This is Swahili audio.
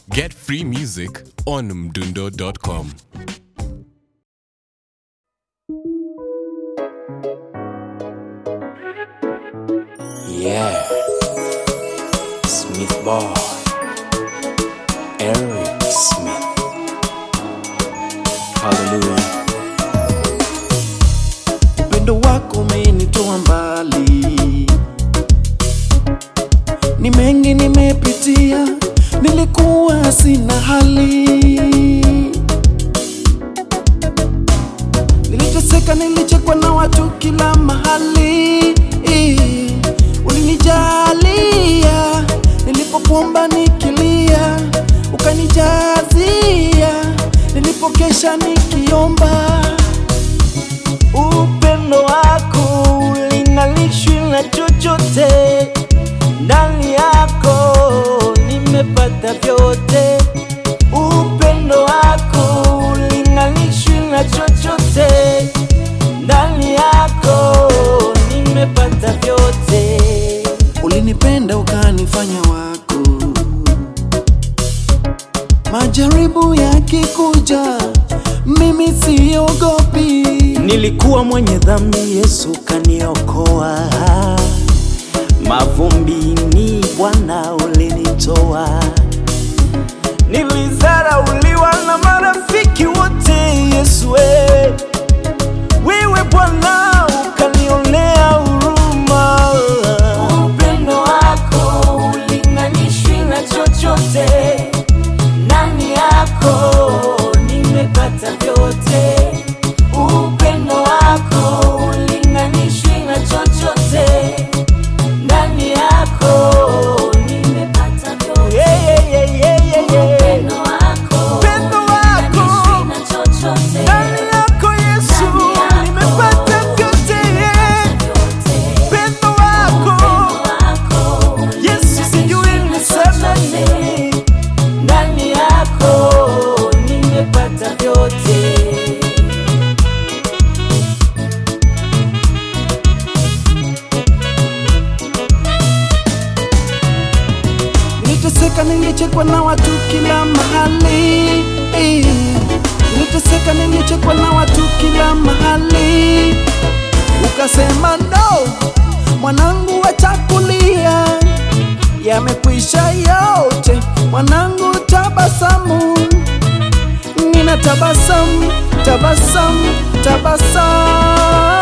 Get free music on mdundo.com. Yeah. Smith Boy. Eric Smith. Hallelujah. upendo wako umenitoa mbali, ni mengi nimepitia, nilikuwa sina hali, niliteseka, nilichekwa na watu kila mahali, ulinijalia nilipokuomba nikilia, ukanijazia nilipokesha nikiomba upendo wako ulingalishwi na chochote, ndani yako nimepata vyote. Upendo wako ulingalishwi na chochote, ndani yako nimepata vyote. Ulinipenda ukanifanya wako, majaribu yakikuja, mimi siogopi. Nilikuwa mwenye dhambi, Yesu kaniokoa. Mavumbini Bwana ulinitoa. Nilizarauliwa na marafiki wote, Yesu wewe, wewe Bwana ukanionea huruma. Upendo wako ulinganishwi na chochote, ndani yako nimepata vyote. Upendo wako ulinganishwi na chochote, ndani yako nimepata vyote. Yeah, yeah, yeah, yeah, yeah, yeah. Upendo wako Upendo wako ulinganishwi na chochote, ndani yako Yesu Ndani yako nimepata vyote. yeah. vyote. Upendo wako Upendo wako Yesu sijui ulinganishwi na niseme chochote, nini. ndani yako nimepata vyote. Niliteseka, nilichekwa na watu kila mahali. Niliteseka, nilichekwa na watu kila mahali. Ukasema no, mwanangu, wachakulia yamekwisha yote, mwanangu, tabasamu. Nina tabasamu, tabasamu, tabasamu